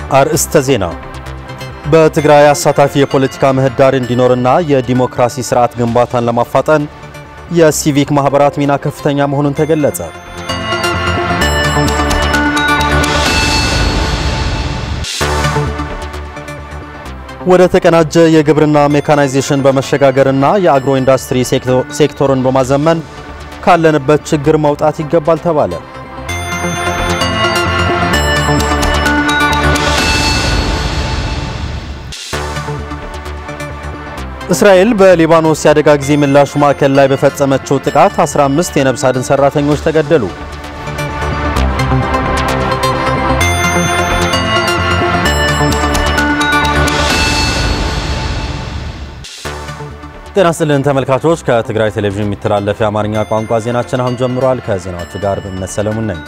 አርእስተ ዜና በትግራይ አሳታፊ የፖለቲካ ምህዳር እንዲኖርና የዲሞክራሲ ስርዓት ግንባታን ለማፋጠን የሲቪክ ማህበራት ሚና ከፍተኛ መሆኑን ተገለጸ። ወደ ተቀናጀ የግብርና ሜካናይዜሽን በመሸጋገርና የአግሮ ኢንዱስትሪ ሴክተሩን በማዘመን ካለንበት ችግር መውጣት ይገባል ተባለ። እስራኤል በሊባኖስ የአደጋ ጊዜ ምላሽ ማዕከል ላይ በፈጸመችው ጥቃት 15 የነፍስ አድን ሰራተኞች ተገደሉ። ጤና ይስጥልን ተመልካቾች፣ ከትግራይ ቴሌቪዥን የሚተላለፍ የአማርኛ ቋንቋ ዜናችን አሁን ጀምሯል። ከዜናዎቹ ጋር በእምነት ሰለሙን ነኝ።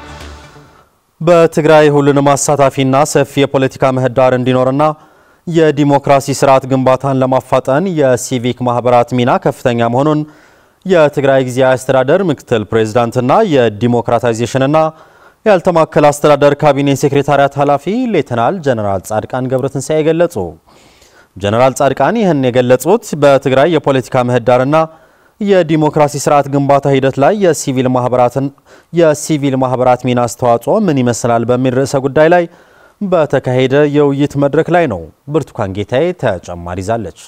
በትግራይ ሁሉንም አሳታፊና ሰፊ የፖለቲካ ምህዳር እንዲኖርና የዲሞክራሲ ስርዓት ግንባታን ለማፋጠን የሲቪክ ማህበራት ሚና ከፍተኛ መሆኑን የትግራይ ጊዜያዊ አስተዳደር ምክትል ፕሬዝዳንትና የዲሞክራታይዜሽንና ያልተማከለ አስተዳደር ካቢኔ ሴክሬታሪያት ኃላፊ ሌተናል ጀነራል ጻድቃን ገብረትንሳኤ ገለጹ። ጀነራል ጻድቃን ይህን የገለጹት በትግራይ የፖለቲካ ምህዳርና የዲሞክራሲ ስርዓት ግንባታ ሂደት ላይ የሲቪል ማህበራትን የሲቪል ማህበራት ሚና አስተዋጽኦ ምን ይመስላል በሚል ርዕሰ ጉዳይ ላይ በተካሄደ የውይይት መድረክ ላይ ነው። ብርቱካን ጌታዬ ተጨማሪ ይዛለች።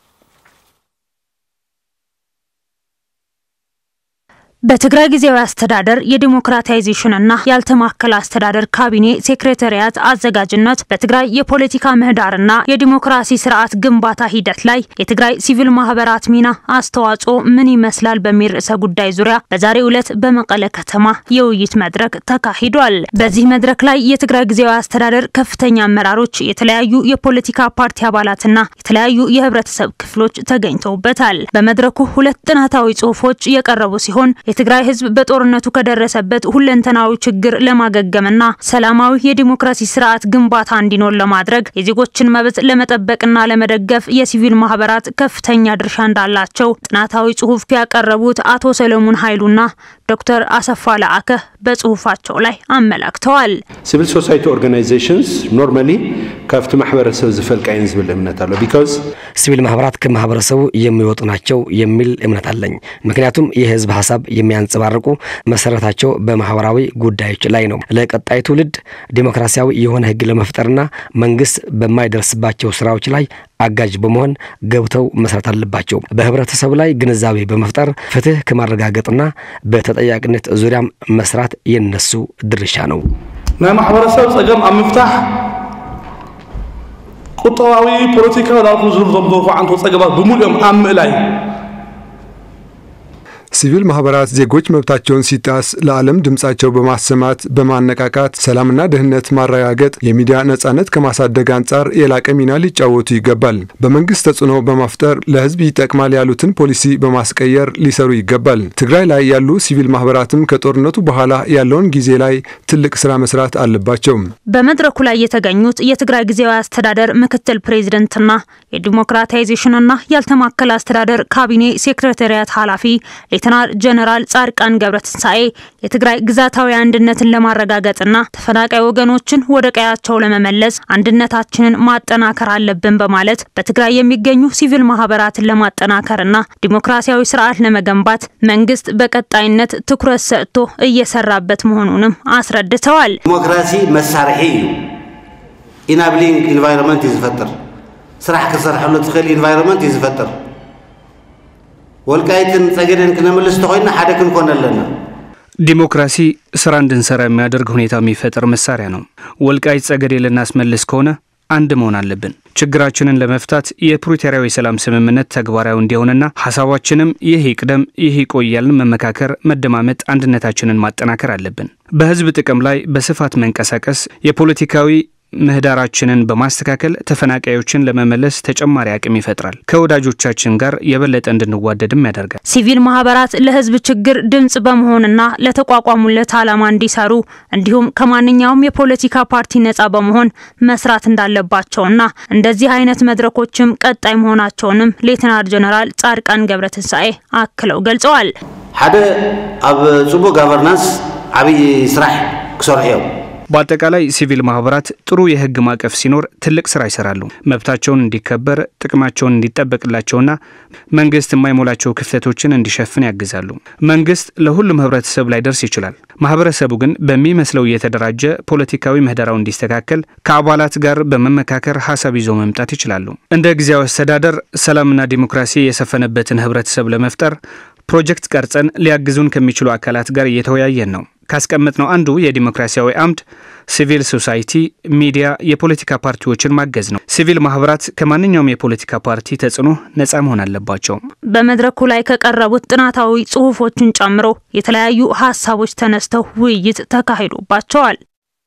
በትግራይ ጊዜያዊ አስተዳደር የዲሞክራታይዜሽንና ያልተማከለ አስተዳደር ካቢኔ ሴክሬታሪያት አዘጋጅነት በትግራይ የፖለቲካ ምህዳርና የዲሞክራሲ ስርዓት ግንባታ ሂደት ላይ የትግራይ ሲቪል ማህበራት ሚና አስተዋጽኦ ምን ይመስላል በሚል ርዕሰ ጉዳይ ዙሪያ በዛሬው ዕለት በመቀለ ከተማ የውይይት መድረክ ተካሂዷል። በዚህ መድረክ ላይ የትግራይ ጊዜያዊ አስተዳደር ከፍተኛ አመራሮች፣ የተለያዩ የፖለቲካ ፓርቲ አባላትና የተለያዩ የህብረተሰብ ክፍሎች ተገኝተውበታል። በመድረኩ ሁለት ጥናታዊ ጽሁፎች የቀረቡ ሲሆን የትግራይ ህዝብ በጦርነቱ ከደረሰበት ሁለንተናዊ ችግር ለማገገምና ሰላማዊ የዲሞክራሲ ስርዓት ግንባታ እንዲኖር ለማድረግ የዜጎችን መብት ለመጠበቅና ለመደገፍ የሲቪል ማህበራት ከፍተኛ ድርሻ እንዳላቸው ጥናታዊ ጽሁፍ ያቀረቡት አቶ ሰለሞን ኃይሉና ዶክተር አሰፋ ለአከ በጽሁፋቸው ላይ አመላክተዋል። ሲቪል ሶሳይቲ ኦርጋናይዜሽንስ ኖርማሊ ካብቲ ማሕበረሰብ ዝፈልቃ እየን ዝብል እምነት አሎ ቢካዝ ሲቪል ማህበራት ከማህበረሰቡ የሚወጡ ናቸው የሚል እምነት አለኝ። ምክንያቱም የህዝብ ሀሳብ የሚያንጸባርቁ መሰረታቸው በማህበራዊ ጉዳዮች ላይ ነው። ለቀጣይ ትውልድ ዲሞክራሲያዊ የሆነ ህግ ለመፍጠርና መንግስት በማይደርስባቸው ስራዎች ላይ አጋዥ በመሆን ገብተው መስራት አለባቸው። በህብረተሰቡ ላይ ግንዛቤ በመፍጠር ፍትህ ከማረጋገጥና በተጠያቂነት ዙሪያም መስራት የነሱ ድርሻ ነው። ናይ ማሕበረሰብ ፀገም ኣብ ምፍታሕ ቁጠባዊ ፖለቲካዊ ላልኩ ዝብሎም አንቶ ፀገማት ብሙሉኦም ኣብ ምእላይ ሲቪል ማህበራት ዜጎች መብታቸውን ሲጣስ ለዓለም ድምፃቸው በማሰማት በማነቃቃት ሰላምና ደህንነት ማረጋገጥ፣ የሚዲያ ነጻነት ከማሳደግ አንጻር የላቀ ሚና ሊጫወቱ ይገባል። በመንግስት ተጽዕኖ በመፍጠር ለህዝብ ይጠቅማል ያሉትን ፖሊሲ በማስቀየር ሊሰሩ ይገባል። ትግራይ ላይ ያሉ ሲቪል ማህበራትም ከጦርነቱ በኋላ ያለውን ጊዜ ላይ ትልቅ ስራ መስራት አለባቸው። በመድረኩ ላይ የተገኙት የትግራይ ጊዜያዊ አስተዳደር ምክትል ፕሬዚደንትና የዲሞክራታይዜሽንና ያልተማከለ አስተዳደር ካቢኔ ሴክሬታሪያት ኃላፊ ሌተናል ጀነራል ጻድቃን ገብረትንሳኤ የትግራይ ግዛታዊ አንድነትን ለማረጋገጥና ተፈናቃይ ወገኖችን ወደ ቀያቸው ለመመለስ አንድነታችንን ማጠናከር አለብን በማለት በትግራይ የሚገኙ ሲቪል ማህበራትን ለማጠናከርና ዲሞክራሲያዊ ስርዓት ለመገንባት መንግስት በቀጣይነት ትኩረት ሰጥቶ እየሰራበት መሆኑንም አስረድተዋል። ዲሞክራሲ መሳርሒ እዩ ኢናብሊንግ ኢንቫይሮንመንት እዩ ዝፈጥር ስራሕ ክሰርሐሉ ትኽእል ኢንቫይሮንመንት እዩ ዝፈጥር ወልቃይትን ጸገደን ክነምልስ ተኮይና ሓደ ክንኮን ኣለና። ዲሞክራሲ ስራ እንድንሰራ የሚያደርግ ሁኔታ የሚፈጥር መሳሪያ ነው። ወልቃይት ጸገዴ ልናስመልስ ከሆነ አንድ መሆን አለብን። ችግራችንን ለመፍታት የፕሪቶሪያው የሰላም ስምምነት ተግባራዊ እንዲሆንና ሀሳባችንም ይህ ይቅደም ይህ ይቆያልን መመካከር፣ መደማመጥ፣ አንድነታችንን ማጠናከር አለብን። በህዝብ ጥቅም ላይ በስፋት መንቀሳቀስ የፖለቲካዊ ምህዳራችንን በማስተካከል ተፈናቃዮችን ለመመለስ ተጨማሪ አቅም ይፈጥራል። ከወዳጆቻችን ጋር የበለጠ እንድንዋደድም ያደርጋል። ሲቪል ማህበራት ለህዝብ ችግር ድምጽ በመሆንና ለተቋቋሙለት ዓላማ እንዲሰሩ እንዲሁም ከማንኛውም የፖለቲካ ፓርቲ ነጻ በመሆን መስራት እንዳለባቸውና እንደዚህ አይነት መድረኮችም ቀጣይ መሆናቸውንም ሌተናል ጀነራል ጻድቃን ገብረትንሳኤ አክለው ገልጸዋል። ሓደ ኣብ ጽቡቅ ጋቨርናንስ ዓብይ ስራሕ ክሰርሑ እዮም በአጠቃላይ ሲቪል ማህበራት ጥሩ የህግ ማዕቀፍ ሲኖር ትልቅ ስራ ይሰራሉ። መብታቸውን እንዲከበር፣ ጥቅማቸውን እንዲጠበቅላቸውና መንግስት የማይሞላቸው ክፍተቶችን እንዲሸፍን ያግዛሉ። መንግስት ለሁሉም ህብረተሰብ ላይ ደርስ ይችላል። ማህበረሰቡ ግን በሚመስለው እየተደራጀ ፖለቲካዊ ምህዳራው እንዲስተካከል ከአባላት ጋር በመመካከር ሀሳብ ይዘው መምጣት ይችላሉ። እንደ ጊዜያዊ አስተዳደር ሰላምና ዲሞክራሲ የሰፈነበትን ህብረተሰብ ለመፍጠር ፕሮጀክት ቀርጸን ሊያግዙን ከሚችሉ አካላት ጋር እየተወያየን ነው። ካስቀመጥነው አንዱ የዲሞክራሲያዊ አምድ ሲቪል ሶሳይቲ፣ ሚዲያ፣ የፖለቲካ ፓርቲዎችን ማገዝ ነው። ሲቪል ማህበራት ከማንኛውም የፖለቲካ ፓርቲ ተጽዕኖ ነጻ መሆን አለባቸው። በመድረኩ ላይ ከቀረቡት ጥናታዊ ጽሁፎችን ጨምሮ የተለያዩ ሀሳቦች ተነስተው ውይይት ተካሂዶባቸዋል።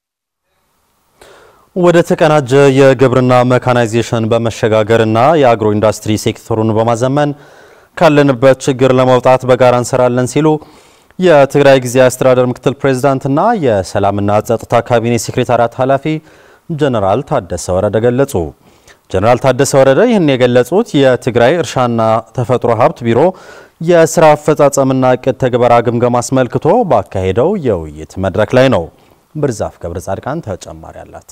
ወደ ተቀናጀ የግብርና መካናይዜሽን በመሸጋገርና የአግሮ ኢንዱስትሪ ሴክተሩን በማዘመን ካለንበት ችግር ለመውጣት በጋራ እንሰራለን ሲሉ የትግራይ ጊዜያዊ አስተዳደር ምክትል ፕሬዝዳንትና የሰላምና ጸጥታ ካቢኔ ሴክሬታሪያት ኃላፊ ጀነራል ታደሰ ወረደ ገለጹ። ጀነራል ታደሰ ወረደ ይህን የገለጹት የትግራይ እርሻና ተፈጥሮ ሀብት ቢሮ የስራ አፈጻጸምና እቅድ ተግበራ ግምገማ አስመልክቶ ባካሄደው የውይይት መድረክ ላይ ነው። ብርዛፍ ገብረ ጻድቃን ተጨማሪ አላት።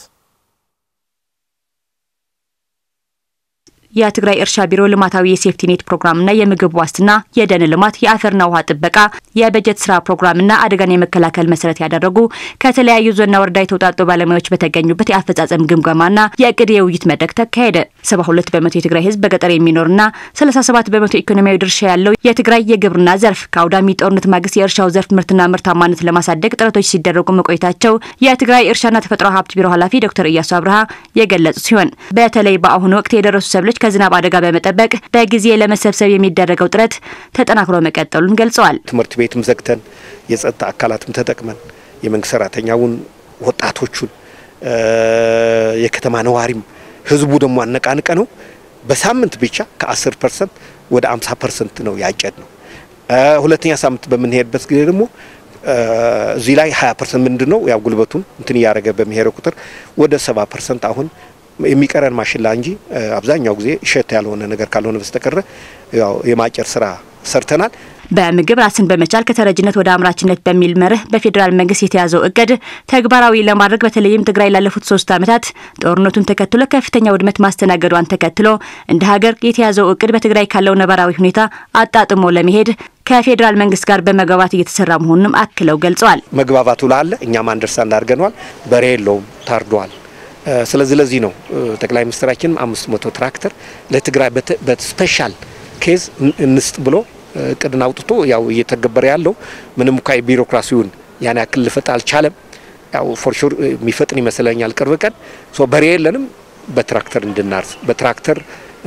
የትግራይ እርሻ ቢሮ ልማታዊ የሴፍቲኔት ፕሮግራምና የምግብ ዋስትና፣ የደን ልማት፣ የአፈርና ውሃ ጥበቃ፣ የበጀት ስራ ፕሮግራምና አደጋን የመከላከል መሰረት ያደረጉ ከተለያዩ ዞንና ወረዳ የተውጣጡ ባለሙያዎች በተገኙበት የአፈጻጸም ግምገማና የእቅድ የውይይት መድረክ ተካሄደ። 72 በመቶ የትግራይ ህዝብ በገጠር የሚኖርና 37 በመቶ ኢኮኖሚያዊ ድርሻ ያለው የትግራይ የግብርና ዘርፍ ከአውዳሚ ጦርነት ማግስት የእርሻው ዘርፍ ምርትና ምርታማነት ለማሳደግ ጥረቶች ሲደረጉ መቆየታቸው የትግራይ እርሻና ተፈጥሮ ሀብት ቢሮ ኃላፊ ዶክተር እያሱ አብርሃ የገለጹ ሲሆን በተለይ በአሁኑ ወቅት የደረሱ ሰብሎች ከዝናብ አደጋ በመጠበቅ በጊዜ ለመሰብሰብ የሚደረገው ጥረት ተጠናክሮ መቀጠሉን ገልጸዋል። ትምህርት ቤትም ዘግተን የጸጥታ አካላትም ተጠቅመን የመንግስት ሰራተኛውን፣ ወጣቶቹን፣ የከተማ ነዋሪም ህዝቡ ደግሞ አነቃንቀ ነው በሳምንት ብቻ ከ10 ፐርሰንት ወደ 50 ፐርሰንት ነው ያጨድ ነው። ሁለተኛ ሳምንት በምንሄድበት ጊዜ ደግሞ እዚህ ላይ 20 ፐርሰንት ምንድን ነው ያው ጉልበቱን እንትን እያደረገ በሚሄደው ቁጥር ወደ 70 ፐርሰንት አሁን የሚቀረን ማሽላ እንጂ አብዛኛው ጊዜ እሸት ያልሆነ ነገር ካልሆነ በስተቀረ ያው የማጨር ስራ ሰርተናል። በምግብ ራስን በመቻል ከተረጅነት ወደ አምራችነት በሚል መርህ በፌዴራል መንግስት የተያዘው እቅድ ተግባራዊ ለማድረግ በተለይም ትግራይ ላለፉት ሶስት ዓመታት ጦርነቱን ተከትሎ ከፍተኛ ውድመት ማስተናገዷን ተከትሎ እንደ ሀገር የተያዘው እቅድ በትግራይ ካለው ነባራዊ ሁኔታ አጣጥሞ ለመሄድ ከፌዴራል መንግስት ጋር በመግባባት እየተሰራ መሆኑንም አክለው ገልጸዋል። መግባባቱ ላለ እኛም አንደርስታንድ አድርገነዋል። በሬ የለውም ታርዷል። ስለዚህ ለዚህ ነው ጠቅላይ ሚኒስትራችንም አምስት መቶ ትራክተር ለትግራይ በስፔሻል ኬዝ እንስጥ ብሎ እቅድን አውጥቶ ያው እየተገበረ ያለው ምንም እንኳ የቢሮክራሲውን ያን ያክል ልፈጥ አልቻለም። ያው ፎርሹር የሚፈጥን ይመስለኛል። ቅርብ ቀን በሬ የለንም በትራክተር እንድናርስ በትራክተር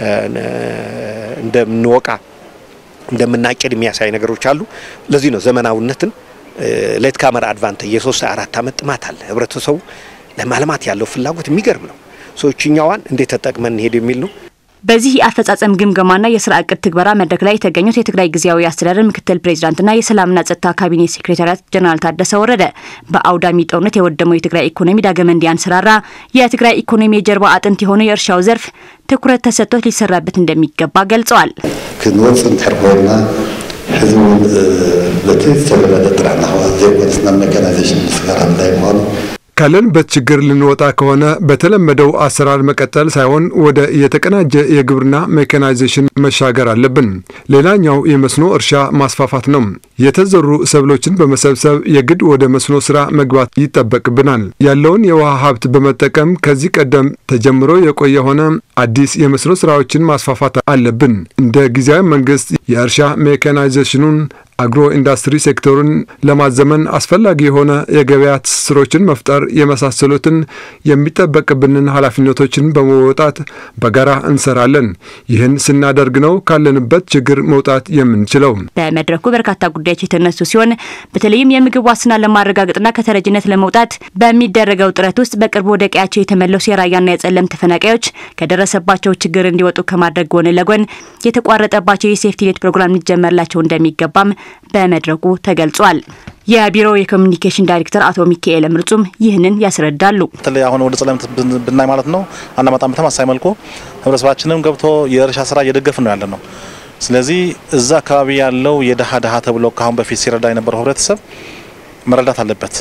እንደምንወቃ እንደምናጭድ የሚያሳይ ነገሮች አሉ። ለዚህ ነው ዘመናዊነትን ሌት ካመር አድቫንቴጅ የሶስት አራት አመት ጥማት አለ ህብረተሰቡ ለማልማት ያለው ፍላጎት የሚገርም ነው። ሰዎችኛዋን እንዴት ተጠቅመን እንሄድ የሚል ነው። በዚህ የአፈጻጸም ግምገማና የስራ እቅድ ትግበራ መድረክ ላይ የተገኙት የትግራይ ጊዜያዊ አስተዳደር ምክትል ፕሬዚዳንትና የሰላምና ጸጥታ ካቢኔ ሴክሬታሪያት ጀነራል ታደሰ ወረደ በአውዳሚ ጦርነት የወደመው የትግራይ ኢኮኖሚ ዳግም እንዲያንሰራራ የትግራይ ኢኮኖሚ የጀርባ አጥንት የሆነው የእርሻው ዘርፍ ትኩረት ተሰጥቶት ሊሰራበት እንደሚገባ ገልጸዋል። ክንወፅ እንድሕር ኮይና ህዝቡ በቲ ዝተለመደ ጥራሕ ናኸዋ ዘይኮነስና መካናይዜሽን ምስጋራ ምላይ ምዃኑ ካለንበት ችግር ልንወጣ ከሆነ በተለመደው አሰራር መቀጠል ሳይሆን ወደ የተቀናጀ የግብርና ሜካናይዜሽን መሻገር አለብን። ሌላኛው የመስኖ እርሻ ማስፋፋት ነው። የተዘሩ ሰብሎችን በመሰብሰብ የግድ ወደ መስኖ ስራ መግባት ይጠበቅብናል። ያለውን የውሃ ሀብት በመጠቀም ከዚህ ቀደም ተጀምሮ የቆየ ሆነ አዲስ የመስኖ ስራዎችን ማስፋፋት አለብን። እንደ ጊዜያዊ መንግስት የእርሻ ሜካናይዜሽኑን አግሮ ኢንዱስትሪ ሴክተሩን ለማዘመን አስፈላጊ የሆነ የገበያ ትስስሮችን መፍጠር የመሳሰሉትን የሚጠበቅብንን ኃላፊነቶችን በመወጣት በጋራ እንሰራለን። ይህን ስናደርግ ነው ካለንበት ችግር መውጣት የምንችለው። በመድረኩ በርካታ ጉዳዮች የተነሱ ሲሆን በተለይም የምግብ ዋስትና ለማረጋገጥና ከተረጅነት ለመውጣት በሚደረገው ጥረት ውስጥ በቅርቡ ወደ ቀያቸው የተመለሱ የራያና የጸለም ተፈናቃዮች ከደረሰባቸው ችግር እንዲወጡ ከማድረግ ጎን ለጎን የተቋረጠባቸው የሴፍቲኔት ፕሮግራም ሊጀመርላቸው እንደሚገባም በመድረኩ ተገልጿል። የቢሮው የኮሚኒኬሽን ዳይሬክተር አቶ ሚካኤል ምርጹም ይህንን ያስረዳሉ። በተለይ አሁን ወደ ጸለምት ብናይ ማለት ነው አናመጣም በተመሳሳይ መልኩ ህብረተሰባችንም ገብቶ የእርሻ ስራ እየደገፍን ነው ያለ ነው። ስለዚህ እዛ አካባቢ ያለው የደሃ ደሃ ተብሎ ከአሁን በፊት ሲረዳ የነበረው ህብረተሰብ መረዳት አለበት።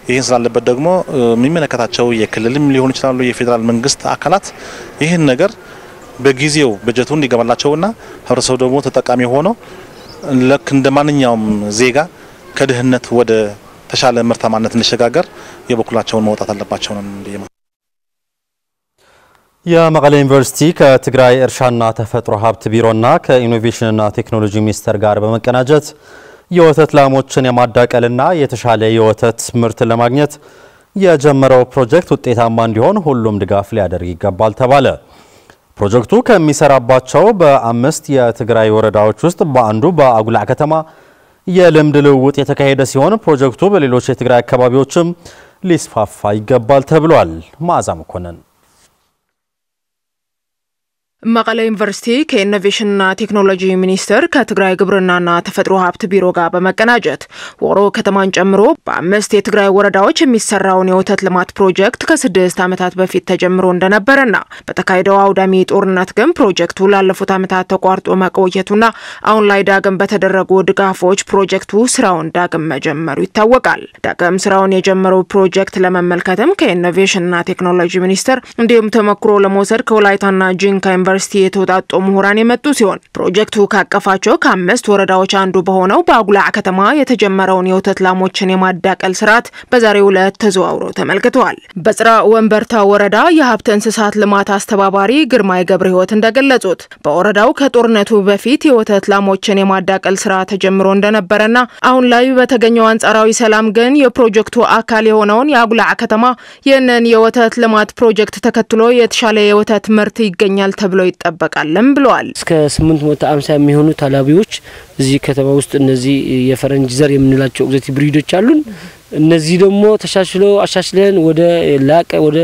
ይህን ስላለበት ደግሞ የሚመለከታቸው የክልልም ሊሆኑ ይችላሉ የፌዴራል መንግስት አካላት ይህን ነገር በጊዜው በጀቱ እንዲገባላቸውና ህብረተሰቡ ደግሞ ተጠቃሚ ሆኖ ልክ እንደ ማንኛውም ዜጋ ከድህነት ወደ ተሻለ ምርታማነት እንዲሸጋገር የበኩላቸውን መውጣት አለባቸው ነው። የመቀሌ ዩኒቨርሲቲ ከትግራይ እርሻና ተፈጥሮ ሀብት ቢሮና ከኢኖቬሽንና ቴክኖሎጂ ሚኒስቴር ጋር በመቀናጀት የወተት ላሞችን የማዳቀልና የተሻለ የወተት ምርት ለማግኘት የጀመረው ፕሮጀክት ውጤታማ እንዲሆን ሁሉም ድጋፍ ሊያደርግ ይገባል ተባለ። ፕሮጀክቱ ከሚሰራባቸው በአምስት የትግራይ ወረዳዎች ውስጥ በአንዱ በአጉላዕ ከተማ የልምድ ልውውጥ የተካሄደ ሲሆን ፕሮጀክቱ በሌሎች የትግራይ አካባቢዎችም ሊስፋፋ ይገባል ተብሏል። መዓዛ መኮንን መቀለ ዩኒቨርሲቲ ከኢኖቬሽንና ቴክኖሎጂ ሚኒስቴር ከትግራይ ግብርናና ተፈጥሮ ሀብት ቢሮ ጋር በመቀናጀት ወሮ ከተማን ጨምሮ በአምስት የትግራይ ወረዳዎች የሚሰራውን የወተት ልማት ፕሮጀክት ከስድስት ዓመታት በፊት ተጀምሮ እንደነበረና በተካሄደው አውዳሚ ጦርነት ግን ፕሮጀክቱ ላለፉት ዓመታት ተቋርጦ መቆየቱና አሁን ላይ ዳግም በተደረጉ ድጋፎች ፕሮጀክቱ ስራውን ዳግም መጀመሩ ይታወቃል። ዳግም ስራውን የጀመረው ፕሮጀክት ለመመልከትም ከኢኖቬሽንና ቴክኖሎጂ ሚኒስቴር እንዲሁም ተሞክሮ ለመውሰድ ከወላይታና ጂንካ ዩኒቨርሲቲ የተውጣጡ ምሁራን የመጡ ሲሆን ፕሮጀክቱ ካቀፋቸው ከአምስት ወረዳዎች አንዱ በሆነው በአጉላዕ ከተማ የተጀመረውን የወተት ላሞችን የማዳቀል ስርዓት በዛሬው ዕለት ተዘዋውረው ተመልክተዋል። በጽራ ወንበርታ ወረዳ የሀብት እንስሳት ልማት አስተባባሪ ግርማይ ገብረ ሕይወት እንደገለጹት በወረዳው ከጦርነቱ በፊት የወተት ላሞችን የማዳቀል ስራ ተጀምሮ እንደነበረና አሁን ላይ በተገኘው አንጻራዊ ሰላም ግን የፕሮጀክቱ አካል የሆነውን የአጉላዕ ከተማ ይህንን የወተት ልማት ፕሮጀክት ተከትሎ የተሻለ የወተት ምርት ይገኛል ተብሎ ይጠበቃልም ብለዋል። እስከ 850 የሚሆኑ ታላቢዎች እዚህ ከተማ ውስጥ እነዚህ የፈረንጅ ዘር የምንላቸው ኤግዞቲክ ብሪዶች አሉን። እነዚህ ደግሞ ተሻሽሎ አሻሽለን ወደ ላቀ ወደ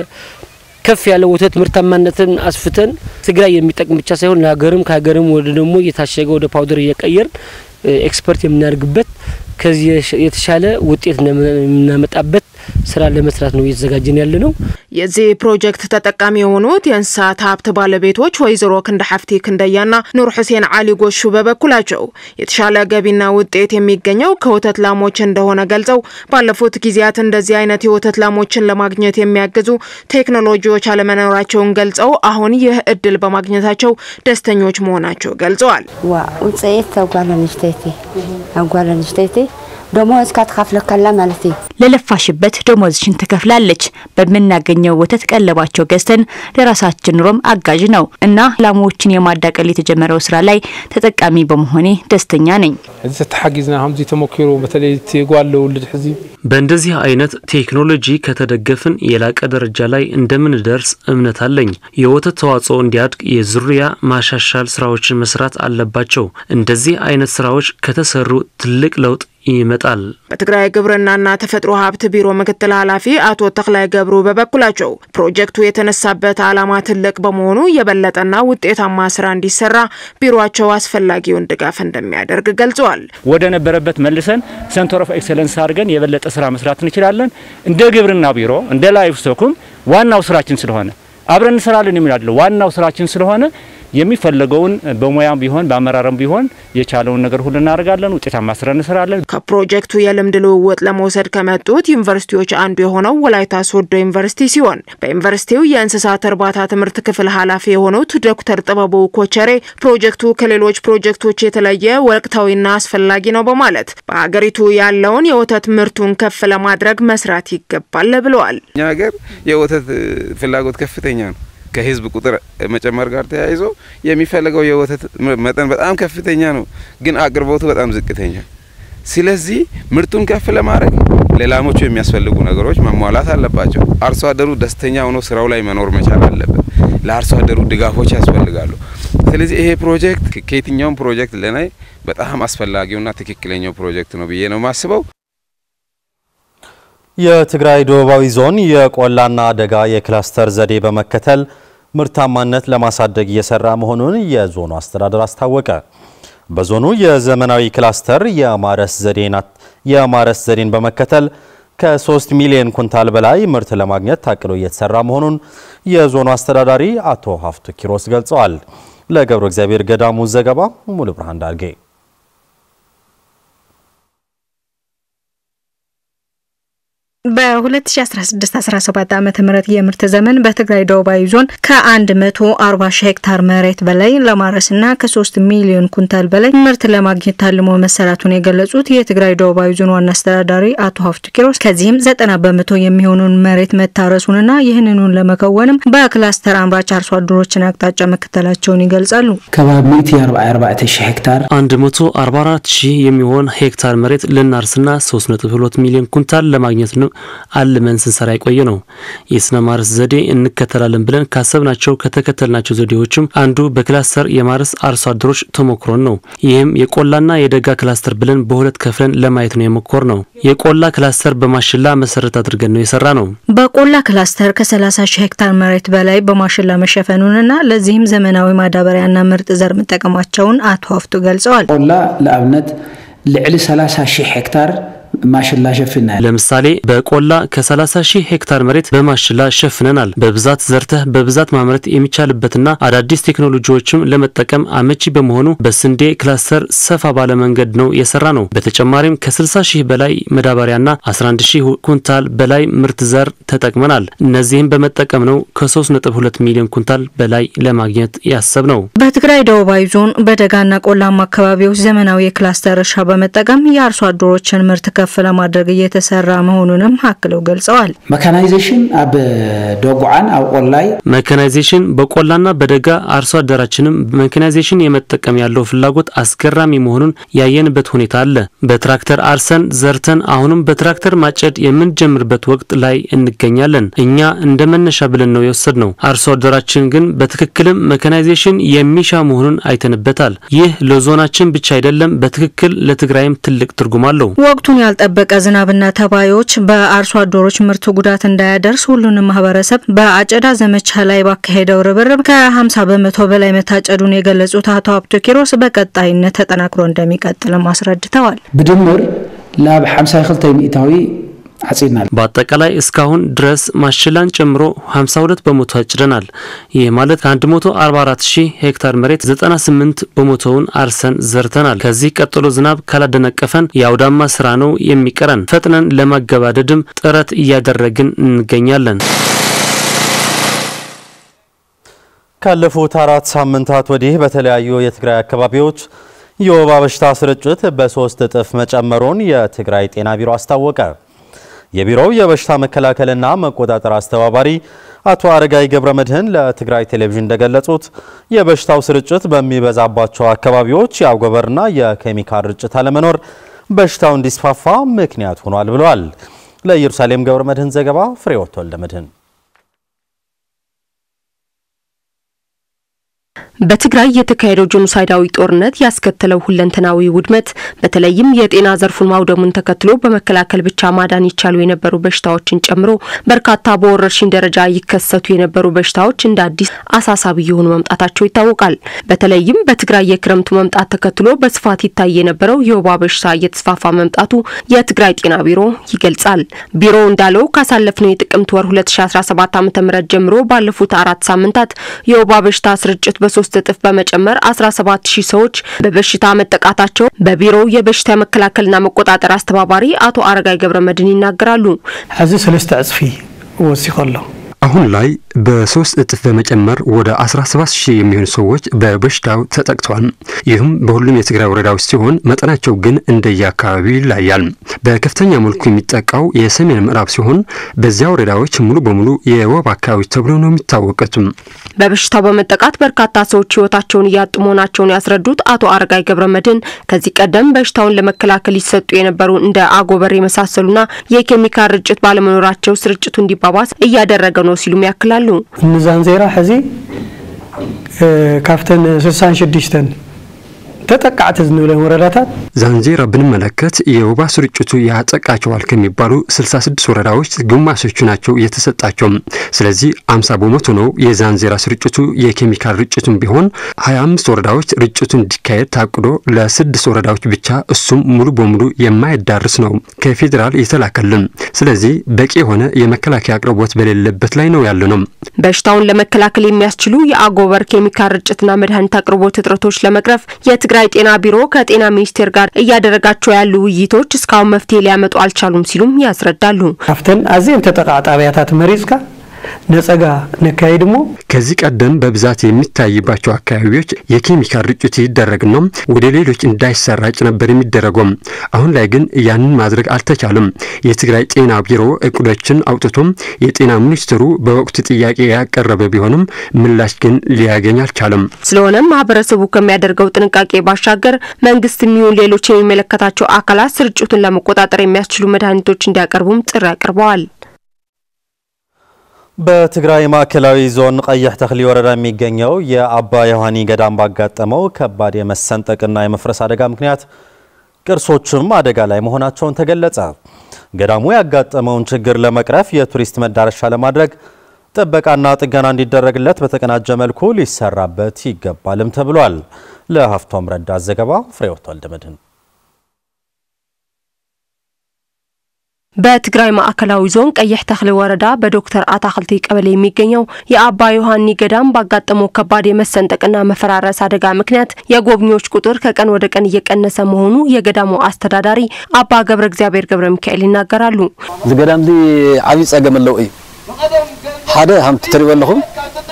ከፍ ያለ ወተት ምርታማነትን አስፍተን ትግራይ የሚጠቅም ብቻ ሳይሆን ለሀገርም ከሀገርም ወደ ደግሞ እየታሸገ ወደ ፓውደር እየቀየር ኤክስፐርት የምናደርግበት ከዚህ የተሻለ ውጤት የምናመጣበት ስራ ለመስራት ነው እየተዘጋጀን ያለ ነው። የዚህ ፕሮጀክት ተጠቃሚ የሆኑት የእንስሳት ሀብት ባለቤቶች ወይዘሮ ክንደ ሀፍቲ ክንደያና ኑር ሁሴን አሊ ጎሹ በበኩላቸው የተሻለ ገቢና ውጤት የሚገኘው ከወተት ላሞች እንደሆነ ገልጸው ባለፉት ጊዜያት እንደዚህ አይነት የወተት ላሞችን ለማግኘት የሚያግዙ ቴክኖሎጂዎች አለመኖራቸውን ገልጸው አሁን ይህ እድል በማግኘታቸው ደስተኞች መሆናቸው ገልጸዋል። ዋ ውፅኢት ኣጓል ኣንስተይቲ ኣጓል ኣንስተይቲ ደሞዝ ካትካፍለከላ ማለት እዩ ለለፋሽበት ደሞዝሽን ትከፍላለች። በምናገኘው ወተት ቀለባቸው ገዝተን ለራሳችን ኑሮም አጋዥ ነው እና ላሞችን የማዳቀል የተጀመረው ስራ ላይ ተጠቃሚ በመሆኔ ደስተኛ ነኝ። እዚ ተሓጊዝና ከምዚ ተሞኪሩ በተለይ ጓል ውልድ ሕዚ በእንደዚህ አይነት ቴክኖሎጂ ከተደገፍን የላቀ ደረጃ ላይ እንደምንደርስ እምነት አለኝ። የወተት ተዋጽኦ እንዲያድግ የዝርያ ማሻሻል ስራዎችን መስራት አለባቸው። እንደዚህ አይነት ስራዎች ከተሰሩ ትልቅ ለውጥ ይመጣል። በትግራይ ግብርናና ተፈጥሮ ሀብት ቢሮ ምክትል ኃላፊ አቶ ተክላይ ገብሩ በበኩላቸው ፕሮጀክቱ የተነሳበት ዓላማ ትልቅ በመሆኑ የበለጠና ውጤታማ ስራ እንዲሰራ ቢሮቸው አስፈላጊውን ድጋፍ እንደሚያደርግ ገልጸዋል። ወደ ነበረበት መልሰን ሰንተር ኦፍ ኤክሰለንስ አድርገን የበለጠ ስራ መስራት እንችላለን። እንደ ግብርና ቢሮ እንደ ላይፍ ስቶክም ዋናው ስራችን ስለሆነ አብረን እንሰራለን የሚላለው ዋናው ስራችን ስለሆነ የሚፈለገውን በሙያም ቢሆን በአመራርም ቢሆን የቻለውን ነገር ሁሉ እናደርጋለን። ውጤታማ ስራ እንሰራለን። ከፕሮጀክቱ የልምድ ልውውጥ ለመውሰድ ከመጡት ዩኒቨርሲቲዎች አንዱ የሆነው ወላይታ ሶዶ ዩኒቨርሲቲ ሲሆን በዩኒቨርሲቲው የእንስሳት እርባታ ትምህርት ክፍል ኃላፊ የሆኑት ዶክተር ጥበቡ ኮቸሬ ፕሮጀክቱ ከሌሎች ፕሮጀክቶች የተለየ ወቅታዊና አስፈላጊ ነው በማለት በሀገሪቱ ያለውን የወተት ምርቱን ከፍ ለማድረግ መስራት ይገባል ብለዋል። እኛ ሀገር የወተት ፍላጎት ከፍተኛ ነው። ከህዝብ ቁጥር መጨመር ጋር ተያይዞ የሚፈልገው የወተት መጠን በጣም ከፍተኛ ነው፣ ግን አቅርቦቱ በጣም ዝቅተኛ። ስለዚህ ምርቱን ከፍ ለማድረግ ለላሞቹ የሚያስፈልጉ ነገሮች መሟላት አለባቸው። አርሶ አደሩ ደስተኛ ሆኖ ስራው ላይ መኖር መቻል አለበት። ለአርሶ አደሩ ድጋፎች ያስፈልጋሉ። ስለዚህ ይሄ ፕሮጀክት ከየትኛውም ፕሮጀክት ለናይ በጣም አስፈላጊውና ትክክለኛው ፕሮጀክት ነው ብዬ ነው የማስበው። የትግራይ ደቡባዊ ዞን የቆላና ደጋ የክላስተር ዘዴ በመከተል ምርታማነት ለማሳደግ እየሰራ መሆኑን የዞኑ አስተዳደር አስታወቀ። በዞኑ የዘመናዊ ክላስተር የማረስ ዘዴን በመከተል ከ3 ሚሊዮን ኩንታል በላይ ምርት ለማግኘት ታቅዶ እየተሰራ መሆኑን የዞኑ አስተዳዳሪ አቶ ሀፍቱ ኪሮስ ገልጸዋል። ለገብረ እግዚአብሔር ገዳሙ ዘገባ ሙሉ ብርሃን ዳርጌ በ2016-17 ዓ ም የምርት ዘመን በትግራይ ደቡባዊ ዞን ከ140 ሺህ ሄክታር መሬት በላይ ለማረስና ከ3 ሚሊዮን ኩንታል በላይ ምርት ለማግኘት ታልሞ መሰራቱን የገለጹት የትግራይ ደቡባዊ ዞን ዋና አስተዳዳሪ አቶ ሀፍቱ ኪሮስ ከዚህም 90 በመቶ የሚሆኑን መሬት መታረሱንና ይህንኑን ለመከወንም በክላስተር አምራች አርሶ አደሮችን አቅጣጫ መከተላቸውን ይገልጻሉ። ከባቢ 144 ሺህ ሄክታር 144 ሺህ የሚሆን ሄክታር መሬት ልናርስና 3.2 ሚሊዮን ኩንታል ለማግኘት ነው አልመን ስንሰራ የቆየ ነው። የስነ ማረስ ዘዴ እንከተላለን ብለን ካሰብናቸው ከተከተልናቸው ዘዴዎችም አንዱ በክላስተር የማረስ አርሶ አደሮች ተሞክሮን ነው። ይህም የቆላና የደጋ ክላስተር ብለን በሁለት ከፍለን ለማየት ነው የሞከር ነው። የቆላ ክላስተር በማሽላ መሰረት አድርገን ነው የሰራ ነው። በቆላ ክላስተር ከ30 ሺህ ሄክታር መሬት በላይ በማሽላ መሸፈኑንና ለዚህም ዘመናዊ ማዳበሪያና ምርጥ ዘር መጠቀማቸውን አቶ ሀፍቱ ገልጸዋል። ቆላ ለአብነት ልዕሊ 30 ሺህ ሄክታር ማሽላ ሸፍናል። ለምሳሌ በቆላ ከ30 ሺህ ሄክታር መሬት በማሽላ ሸፍነናል። በብዛት ዘርተህ በብዛት ማምረት የሚቻልበትና አዳዲስ ቴክኖሎጂዎችም ለመጠቀም አመቺ በመሆኑ በስንዴ ክላስተር ሰፋ ባለ መንገድ ነው የሰራ ነው። በተጨማሪም ከ60 ሺህ በላይ መዳበሪያና 11 ሺህ ኩንታል በላይ ምርት ዘር ተጠቅመናል። እነዚህም በመጠቀም ነው ከ3.2 ሚሊዮን ኩንታል በላይ ለማግኘት ያሰብ ነው። በትግራይ ደቡባዊ ዞን በደጋና ቆላማ አካባቢዎች ዘመናዊ የክላስተር እርሻ በመጠቀም የአርሶ አደሮችን ምርት ከፍ ለማድረግ እየተሰራ መሆኑንም አክለው ገልጸዋል። መካናይዜሽን አብ ደጉዓን ኣብ ቆላይ መካናይዜሽን በቆላና በደጋ አርሶ አደራችንም መካናይዜሽን የመጠቀም ያለው ፍላጎት አስገራሚ መሆኑን ያየንበት ሁኔታ አለ። በትራክተር አርሰን ዘርተን አሁንም በትራክተር ማጨድ የምንጀምርበት ወቅት ላይ እንገኛለን። እኛ እንደ መነሻ ብለን ነው የወሰድ ነው። አርሶ አደራችን ግን በትክክልም መካናይዜሽን የሚሻ መሆኑን አይተንበታል። ይህ ለዞናችን ብቻ አይደለም፣ በትክክል ለትግራይም ትልቅ ትርጉም አለው። ወቅቱን ያልጠበቀ ዝናብና ተባዮች በአርሶ አደሮች ምርት ጉዳት እንዳያደርስ ሁሉንም ማህበረሰብ በአጨዳ ዘመቻ ላይ ባካሄደው ርብርብ ከ50 በመቶ በላይ መታጨዱን የገለጹት አቶ ሀብቶ ኪሮስ በቀጣይነት ተጠናክሮ እንደሚቀጥልም አስረድተዋል። ብድምር ላብ 52 ሚእታዊ አጽናል። በአጠቃላይ እስካሁን ድረስ ማሽላን ጨምሮ 52 በመቶ አጭደናል። ይህ ማለት ከ144 ሺህ ሄክታር መሬት 98 በመቶውን አርሰን ዘርተናል። ከዚህ ቀጥሎ ዝናብ ካላደነቀፈን የአውዳማ ስራ ነው የሚቀረን። ፈጥነን ለማገባደድም ጥረት እያደረግን እንገኛለን። ካለፉት አራት ሳምንታት ወዲህ በተለያዩ የትግራይ አካባቢዎች የወባ በሽታ ስርጭት በሶስት እጥፍ መጨመሩን የትግራይ ጤና ቢሮ አስታወቀ። የቢሮው የበሽታ መከላከልና መቆጣጠር አስተባባሪ አቶ አረጋይ ገብረ መድህን ለትግራይ ቴሌቪዥን እንደገለጹት የበሽታው ስርጭት በሚበዛባቸው አካባቢዎች የአጎበርና የኬሚካል ርጭት አለመኖር በሽታው እንዲስፋፋ ምክንያት ሆኗል ብለዋል። ለኢየሩሳሌም ገብረ መድህን ዘገባ ፍሬወት ወልደ መድህን በትግራይ የተካሄደው ጄኖሳይዳዊ ጦርነት ያስከተለው ሁለንተናዊ ውድመት በተለይም የጤና ዘርፉን ማውደሙን ተከትሎ በመከላከል ብቻ ማዳን ይቻሉ የነበሩ በሽታዎችን ጨምሮ በርካታ በወረርሽኝ ደረጃ ይከሰቱ የነበሩ በሽታዎች እንደ አዲስ አሳሳቢ የሆኑ መምጣታቸው ይታወቃል። በተለይም በትግራይ የክረምቱ መምጣት ተከትሎ በስፋት ይታይ የነበረው የወባ በሽታ እየተስፋፋ መምጣቱ የትግራይ ጤና ቢሮ ይገልጻል። ቢሮው እንዳለው ካሳለፍነው የጥቅምት ወር 2017 ዓ ም ጀምሮ ባለፉት አራት ሳምንታት የወባ በሽታ ስርጭት በሶስት እጥፍ በመጨመር 17 ሺህ ሰዎች በበሽታ መጠቃታቸው በቢሮው የበሽታ መከላከልና መቆጣጠር አስተባባሪ አቶ አረጋይ ገብረ መድህን ይናገራሉ። ሕዚ ሰለስተ እጽፊ ወሲኮ ኣሎ አሁን ላይ በሶስት እጥፍ በመጨመር ወደ 17 ሺህ የሚሆኑ ሰዎች በበሽታው ተጠቅተዋል። ይህም በሁሉም የትግራይ ወረዳዎች ሲሆን መጠናቸው ግን እንደየአካባቢው ይለያል። በከፍተኛ መልኩ የሚጠቃው የሰሜን ምዕራብ ሲሆን በዚያ ወረዳዎች ሙሉ በሙሉ የወባ አካባቢዎች ተብሎ ነው የሚታወቁት። በበሽታው በመጠቃት በርካታ ሰዎች ህይወታቸውን እያጡ መሆናቸውን ያስረዱት አቶ አረጋይ ገብረ መድህን ከዚህ ቀደም በሽታውን ለመከላከል ይሰጡ የነበሩ እንደ አጎበር የመሳሰሉና የኬሚካል ርጭት ባለመኖራቸው ስርጭቱ እንዲባባስ እያደረገ ነው ሲሉም ያክላሉ። ንዛንዜራ ሕዚ ካብተን 66 ተጠቃዕቲ ዝንብለን ወረዳታት ዛንዜራ ብንመለከት የወባ ስርጭቱ ያጠቃቸዋል ከሚባሉ 66 ወረዳዎች ግማሾቹ ናቸው የተሰጣቸው። ስለዚህ 50 በመቶ ነው የዛንዜራ ስርጭቱ። የኬሚካል ርጭቱን ቢሆን 25 ወረዳዎች ርጭቱ እንዲካሄድ ታቅዶ ለስድስት ወረዳዎች ብቻ እሱም ሙሉ በሙሉ የማይዳርስ ነው ከፌዴራል የተላከልን። ስለዚህ በቂ የሆነ የመከላከያ አቅርቦት በሌለበት ላይ ነው ያለ ነው። በሽታውን ለመከላከል የሚያስችሉ የአጎበር ኬሚካል ርጭትና መድኃኒት አቅርቦት እጥረቶች ለመቅረፍ የትግራይ የትግራይ ጤና ቢሮ ከጤና ሚኒስቴር ጋር እያደረጋቸው ያሉ ውይይቶች እስካሁን መፍትሄ ሊያመጡ አልቻሉም ሲሉም ያስረዳሉ። ካብተን ኣዝየን ተጠቃ ጣብያታት መሪፅካ ነጸጋ ነካሄድ ሞ ከዚህ ቀደም በብዛት የሚታይባቸው አካባቢዎች የኬሚካል ርጭት ይደረግና ወደ ሌሎች እንዳይሰራጭ ነበር የሚደረገው። አሁን ላይ ግን ያንን ማድረግ አልተቻለም። የትግራይ ጤና ቢሮ እቅዶችን አውጥቶም የጤና ሚኒስትሩ በወቅቱ ጥያቄ ያቀረበ ቢሆንም ምላሽ ግን ሊያገኝ አልቻለም። ስለሆነም ማህበረሰቡ ከሚያደርገው ጥንቃቄ ባሻገር መንግስት የሚሆን ሌሎች የሚመለከታቸው አካላት ስርጭቱን ለመቆጣጠር የሚያስችሉ መድኃኒቶች እንዲያቀርቡም ጥሪ አቅርበዋል። በትግራይ ማዕከላዊ ዞን ቀይሕ ተክሊ ወረዳ የሚገኘው የአባ ዮሐኒ ገዳም ባጋጠመው ከባድ የመሰንጠቅና የመፍረስ አደጋ ምክንያት ቅርሶችም አደጋ ላይ መሆናቸውን ተገለጸ። ገዳሙ ያጋጠመውን ችግር ለመቅረፍ የቱሪስት መዳረሻ ለማድረግ ጥበቃና ጥገና እንዲደረግለት በተቀናጀ መልኩ ሊሰራበት ይገባልም ተብሏል። ለሀፍቶም ረዳት ዘገባ ፍሬወት ወልደመድህን በትግራይ ማዕከላዊ ዞን ቀይሕ ተክሊ ወረዳ በዶክተር አታክልቲ ቀበሌ የሚገኘው የአባ ዮሐኒ ገዳም ባጋጠመው ከባድ የመሰንጠቅና መፈራረስ አደጋ ምክንያት የጎብኚዎች ቁጥር ከቀን ወደ ቀን እየቀነሰ መሆኑ የገዳሙ አስተዳዳሪ አባ ገብረ እግዚአብሔር ገብረ ሚካኤል ይናገራሉ። እዚ ገዳም እዚ ዓብይ ፀገም ኣለዎ እዩ ሓደ ከምቲ ትሪእዎ ኣለኹም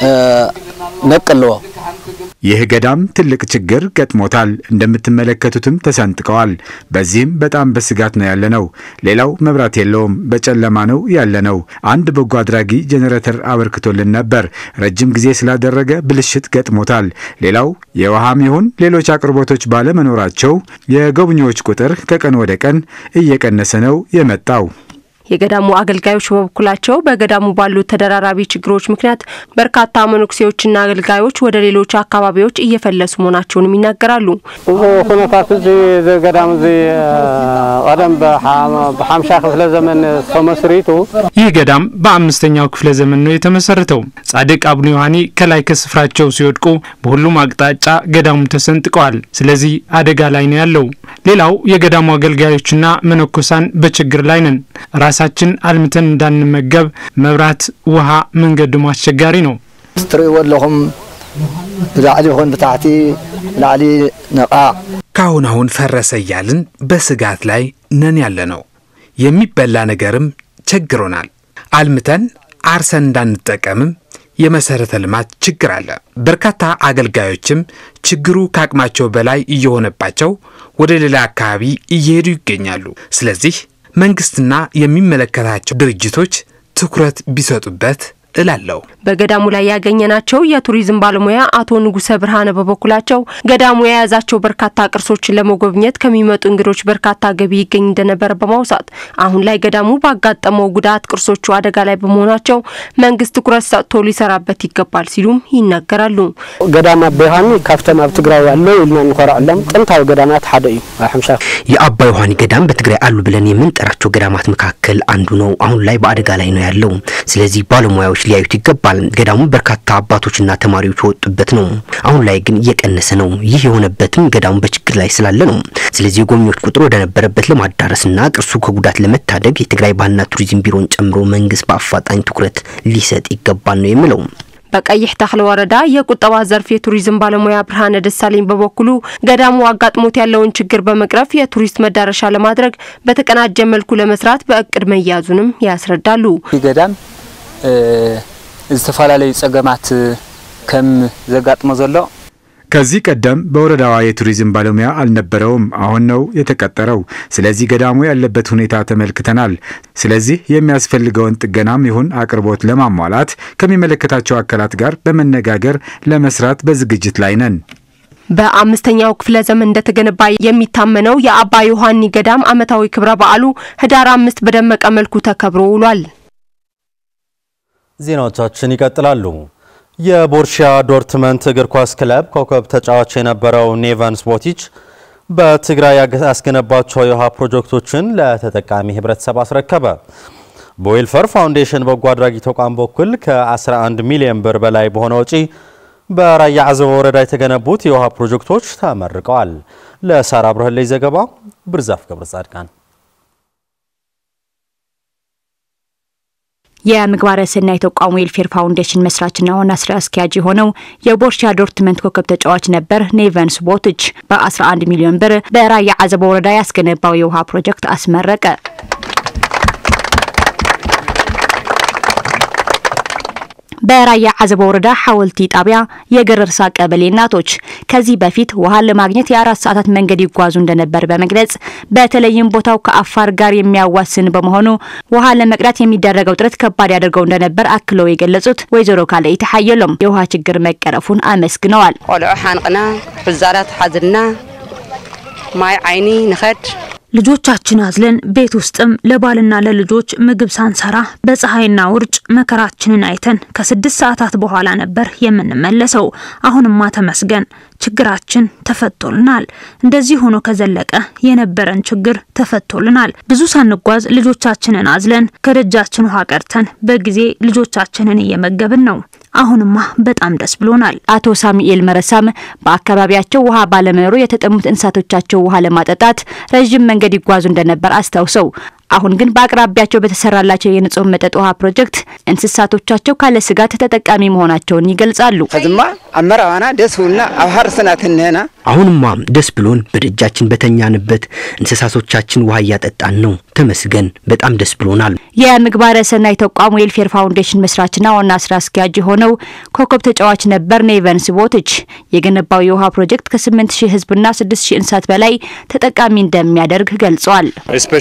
ነቅ ኣለዎ ይህ ገዳም ትልቅ ችግር ገጥሞታል። እንደምትመለከቱትም ተሰንጥቀዋል። በዚህም በጣም በስጋት ነው ያለነው። ሌላው መብራት የለውም፣ በጨለማ ነው ያለነው። አንድ በጎ አድራጊ ጄኔሬተር አበርክቶልን ነበር። ረጅም ጊዜ ስላደረገ ብልሽት ገጥሞታል። ሌላው የውሃም ይሁን ሌሎች አቅርቦቶች ባለመኖራቸው የጎብኚዎች ቁጥር ከቀን ወደ ቀን እየቀነሰ ነው የመጣው። የገዳሙ አገልጋዮች በበኩላቸው በገዳሙ ባሉ ተደራራቢ ችግሮች ምክንያት በርካታ መነኩሴዎችና አገልጋዮች ወደ ሌሎች አካባቢዎች እየፈለሱ መሆናቸውንም ይናገራሉ። እዚ ኩነታት እዚ ገዳም እዚ ቀደም በሓምሻ ክፍለ ዘመን ተመስሪቱ ይህ ገዳም በአምስተኛው ክፍለ ዘመን ነው የተመሰረተው። ጻድቅ አቡነ ዮሐኒ ከላይ ከስፍራቸው ሲወድቁ በሁሉም አቅጣጫ ገዳሙ ተሰንጥቀዋል። ስለዚህ አደጋ ላይ ነው ያለው። ሌላው የገዳሙ አገልጋዮችና መነኮሳን በችግር ላይ ነን። ራሳችን አልምተን እንዳንመገብ መብራት፣ ውሃ፣ መንገዱም አስቸጋሪ ነው። ትሪእዎ ኣለኹም ብላዕሊ ይኹን ብታሕቲ ላዕሊ ነቓዕ ካሁን አሁን ፈረሰ እያልን በስጋት ላይ ነን ያለ ነው። የሚበላ ነገርም ቸግሮናል። አልምተን አርሰን እንዳንጠቀምም የመሰረተ ልማት ችግር አለ። በርካታ አገልጋዮችም ችግሩ ከአቅማቸው በላይ እየሆነባቸው ወደ ሌላ አካባቢ እየሄዱ ይገኛሉ። ስለዚህ መንግስትና የሚመለከታቸው ድርጅቶች ትኩረት ቢሰጡበት እላለሁ። በገዳሙ ላይ ያገኘናቸው የቱሪዝም ባለሙያ አቶ ንጉሰ ብርሃነ በበኩላቸው ገዳሙ የያዛቸው በርካታ ቅርሶችን ለመጎብኘት ከሚመጡ እንግዶች በርካታ ገቢ ይገኝ እንደነበረ በማውሳት አሁን ላይ ገዳሙ ባጋጠመው ጉዳት ቅርሶቹ አደጋ ላይ በመሆናቸው መንግስት ትኩረት ሰጥቶ ሊሰራበት ይገባል ሲሉም ይናገራሉ። ገዳም አባ ዮሐኒ ካብቶም ኣብ ትግራይ ኣለው ኢልና እንኮርዐሎም ጥንታዊ ገዳማት ሓደ እዩ ኣብ ሓምሻ የአባ ዮሐኒ ገዳም በትግራይ አሉ ብለን የምንጠራቸው ገዳማት መካከል አንዱ ነው። አሁን ላይ በአደጋ ላይ ነው ያለው። ስለዚህ ባለሙያዎች ሊያዩት ይገባል። ገዳሙ በርካታ አባቶችና ተማሪዎች የወጡበት ነው። አሁን ላይ ግን እየቀነሰ ነው። ይህ የሆነበትም ገዳሙ በችግር ላይ ስላለ ነው። ስለዚህ የጎብኚዎች ቁጥር ወደ ነበረበት ለማዳረስና ቅርሱ ከጉዳት ለመታደግ የትግራይ ባህልና ቱሪዝም ቢሮን ጨምሮ መንግስት በአፋጣኝ ትኩረት ሊሰጥ ይገባል ነው የምለው። በቀይሕ ተክለ ወረዳ የቁጠባ ዘርፍ የቱሪዝም ባለሙያ ብርሃነ ደሳለኝ በበኩሉ ገዳሙ አጋጥሞት ያለውን ችግር በመቅረፍ የቱሪስት መዳረሻ ለማድረግ በተቀናጀ መልኩ ለመስራት በእቅድ መያዙንም ያስረዳሉ። ገዳም ዝተፈላለዩ ጸገማት ከም ዘጋጥሞ ዘሎ ከዚህ ቀደም በወረዳዋ የቱሪዝም ባለሙያ አልነበረውም። አሁን ነው የተቀጠረው። ስለዚህ ገዳሙ ያለበት ሁኔታ ተመልክተናል። ስለዚህ የሚያስፈልገውን ጥገናም ይሁን አቅርቦት ለማሟላት ከሚመለከታቸው አካላት ጋር በመነጋገር ለመስራት በዝግጅት ላይ ነን። በአምስተኛው ክፍለ ዘመን እንደተገነባ የሚታመነው የአባ ዮሐኒ ገዳም ዓመታዊ ክብረ በዓሉ ህዳር አምስት በደመቀ መልኩ ተከብሮ ውሏል። ዜናዎቻችን ይቀጥላሉ። የቦርሺያ ዶርትመንት እግር ኳስ ክለብ ኮከብ ተጫዋች የነበረው ኔቫንስ ቦቲች በትግራይ ያስገነባቸው የውሃ ፕሮጀክቶችን ለተጠቃሚ ህብረተሰብ አስረከበ። በዌልፈር ፋውንዴሽን በጎ አድራጊ ተቋም በኩል ከ11 ሚሊዮን ብር በላይ በሆነ ወጪ በራያ አዘቦ ወረዳ የተገነቡት የውሃ ፕሮጀክቶች ተመርቀዋል። ለሳራ ብርህለይ ዘገባ ብርዛፍ ገብረ ጻድቃን የምግባረ ሰናይ ተቋሙ ዌልፌር ፋውንዴሽን መስራችና ዋና ስራ አስኪያጅ የሆነው የቦርሻ ዶርትመንት ኮከብ ተጫዋች ነበር ኔቨንስ ቦትች በ11 ሚሊዮን ብር በራያ አዘቦ ወረዳ ያስገነባው የውሃ ፕሮጀክት አስመረቀ። በራያ አዘቦ ወረዳ ሐወልቲ ጣቢያ የገረርሳ ቀበሌ እናቶች ከዚህ በፊት ውሃ ለማግኘት የአራት ሰዓታት መንገድ ይጓዙ እንደነበር በመግለጽ በተለይም ቦታው ከአፋር ጋር የሚያዋስን በመሆኑ ውሃ ለመቅዳት የሚደረገው ጥረት ከባድ ያደርገው እንደነበር አክለው የገለጹት ወይዘሮ ካልአይቲ ሓየሎም የውሃ ችግር መቀረፉን አመስግነዋል። ቆልዑ ሓንቅና ብዛላት ሓዝልና ማይ ዓይኒ ንኸድ ልጆቻችን አዝለን ቤት ውስጥም ለባልና ለልጆች ምግብ ሳንሰራ በፀሐይና ውርጭ መከራችንን አይተን ከስድስት ሰዓታት በኋላ ነበር የምንመለሰው። አሁንማ ተመስገን ችግራችን ተፈቶልናል። እንደዚህ ሆኖ ከዘለቀ የነበረን ችግር ተፈቶልናል። ብዙ ሳንጓዝ ልጆቻችንን አዝለን ከደጃችን ውሃ ቀርተን በጊዜ ልጆቻችንን እየመገብን ነው። አሁንማ በጣም ደስ ብሎናል። አቶ ሳሙኤል መረሳም በአካባቢያቸው ውሃ ባለመኖሩ የተጠሙት እንስሳቶቻቸው ውሃ ለማጠጣት ረዥም መንገድ ይጓዙ እንደነበር አስታውሰው አሁን ግን በአቅራቢያቸው በተሰራላቸው የንጹህ መጠጥ ውሃ ፕሮጀክት እንስሳቶቻቸው ካለ ስጋት ተጠቃሚ መሆናቸውን ይገልጻሉ። ከዝማ አመራዋና ደስ ብልና ኣብ ሃርስና ትንህና አሁንማ ደስ ብሎን በደጃችን በተኛንበት እንስሳቶቻችን ውሃ እያጠጣን ነው። ተመስገን፣ በጣም ደስ ብሎናል። የምግባረ ሰናይ ተቋም ዌልፌር ፋውንዴሽን መስራችና ዋና ስራ አስኪያጅ የሆነው ኮከብ ተጫዋች ነበር ኔቨንስ ቦትች የገነባው የውሃ ፕሮጀክት ከ8 ሺህ ህዝብና 6 ሺህ እንስሳት በላይ ተጠቃሚ እንደሚያደርግ ገልጿል።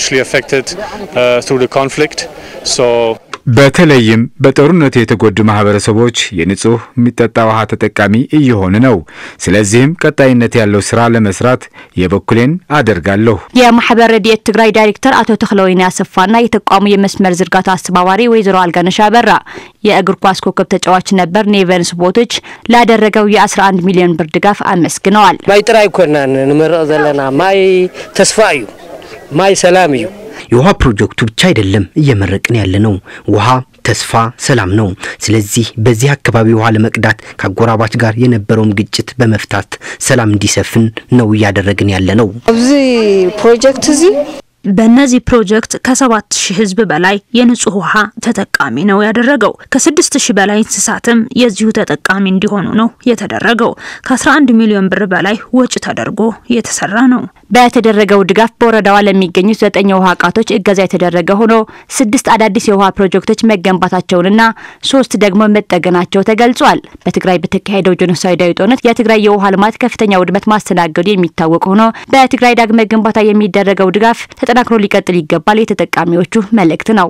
በተለይም በጦርነቱ የተጎዱ ማህበረሰቦች የንጹህ የሚጠጣ ውሃ ተጠቃሚ እየሆኑ ነው። ስለዚህም ቀጣይነት ያለው ስራ ለመስራት የበኩሌን አደርጋለሁ። የማህበር ረድኤት ትግራይ ዳይሬክተር አቶ ተክለወይኒ አሰፋና የተቋሙ የመስመር ዝርጋታ አስተባባሪ ወይዘሮ አልጋነሽ አበራ የእግር ኳስ ኮከብ ተጫዋች ነበር ኔቨንስ ቦቶች ላደረገው የ11 ሚሊዮን ብር ድጋፍ አመስግነዋል። ማይ ጥራይ ኮናን ንመርቕ ዘለና ማይ ተስፋ እዩ ማይ ሰላም እዩ የውሃ ፕሮጀክቱ ብቻ አይደለም እየመረቅን ያለ ነው። ውሃ ተስፋ፣ ሰላም ነው። ስለዚህ በዚህ አካባቢ ውሃ ለመቅዳት ከአጎራባች ጋር የነበረውን ግጭት በመፍታት ሰላም እንዲሰፍን ነው እያደረግን ያለ ነው። ኣብዚ ፕሮጀክት እዚ በእነዚህ ፕሮጀክት ከሰባት ሺህ ህዝብ በላይ የንጹህ ውሃ ተጠቃሚ ነው ያደረገው። ከስድስት ሺህ በላይ እንስሳትም የዚሁ ተጠቃሚ እንዲሆኑ ነው የተደረገው። ከ11 ሚሊዮን ብር በላይ ወጪ ተደርጎ የተሰራ ነው። በተደረገው ድጋፍ በወረዳዋ ለሚገኙት ዘጠኝ የውሃ ቃቶች እገዛ የተደረገ ሆኖ ስድስት አዳዲስ የውሃ ፕሮጀክቶች መገንባታቸውንና ሶስት ደግሞ መጠገናቸው ተገልጿል። በትግራይ በተካሄደው ጄኖሳይዳዊ ጦርነት የትግራይ የውሃ ልማት ከፍተኛ ውድመት ማስተናገዱ የሚታወቅ ሆኖ በትግራይ ዳግመ ግንባታ የሚደረገው ድጋፍ ተጠናክሮ ሊቀጥል ይገባል የተጠቃሚዎቹ መልእክት ነው።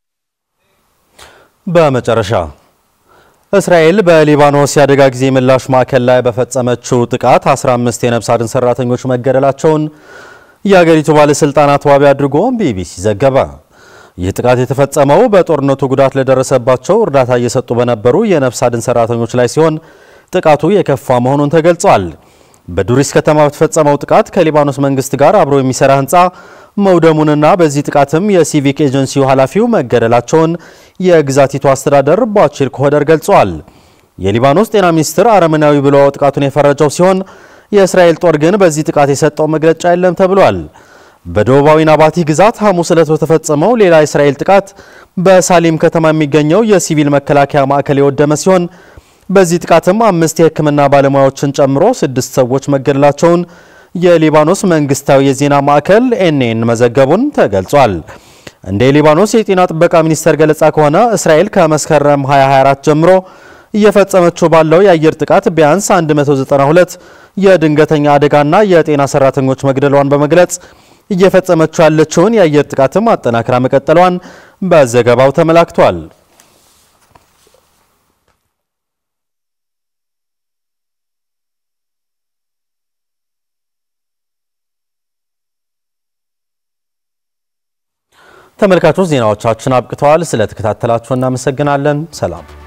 በመጨረሻ እስራኤል በሊባኖስ የአደጋ ጊዜ ምላሽ ማዕከል ላይ በፈጸመችው ጥቃት 15 የነፍስ አድን ሰራተኞች መገደላቸውን የአገሪቱ ባለስልጣናት ዋቢ አድርጎ ቢቢሲ ዘገበ። ይህ ጥቃት የተፈጸመው በጦርነቱ ጉዳት ለደረሰባቸው እርዳታ እየሰጡ በነበሩ የነፍስ አድን ሰራተኞች ላይ ሲሆን ጥቃቱ የከፋ መሆኑን ተገልጿል። በዱሪስ ከተማ በተፈጸመው ጥቃት ከሊባኖስ መንግስት ጋር አብሮ የሚሰራ ህንፃ መውደሙንና በዚህ ጥቃትም የሲቪክ ኤጀንሲው ኃላፊው መገደላቸውን የግዛቲቱ አስተዳደር ባቺር ኮሆደር ገልጿል። የሊባኖስ ጤና ሚኒስትር አረመናዊ ብሎ ጥቃቱን የፈረጀው ሲሆን የእስራኤል ጦር ግን በዚህ ጥቃት የሰጠው መግለጫ የለም ተብሏል። በደቡባዊ ናባቲ ግዛት ሐሙስ ዕለት በተፈጸመው ሌላ የእስራኤል ጥቃት በሳሊም ከተማ የሚገኘው የሲቪል መከላከያ ማዕከል የወደመ ሲሆን በዚህ ጥቃትም አምስት የሕክምና ባለሙያዎችን ጨምሮ ስድስት ሰዎች መገደላቸውን የሊባኖስ መንግስታዊ የዜና ማዕከል ኤንኤን መዘገቡን ተገልጿል። እንደ የሊባኖስ የጤና ጥበቃ ሚኒስቴር ገለጻ ከሆነ እስራኤል ከመስከረም 2024 ጀምሮ እየፈጸመችው ባለው የአየር ጥቃት ቢያንስ 192 የድንገተኛ አደጋና የጤና ሰራተኞች መግደሏን በመግለጽ እየፈጸመችው ያለችውን የአየር ጥቃትም አጠናክራ መቀጠሏን በዘገባው ተመላክቷል። ተመልካቾች ዜናዎቻችን አብቅተዋል። ስለተከታተላችሁ እናመሰግናለን። ሰላም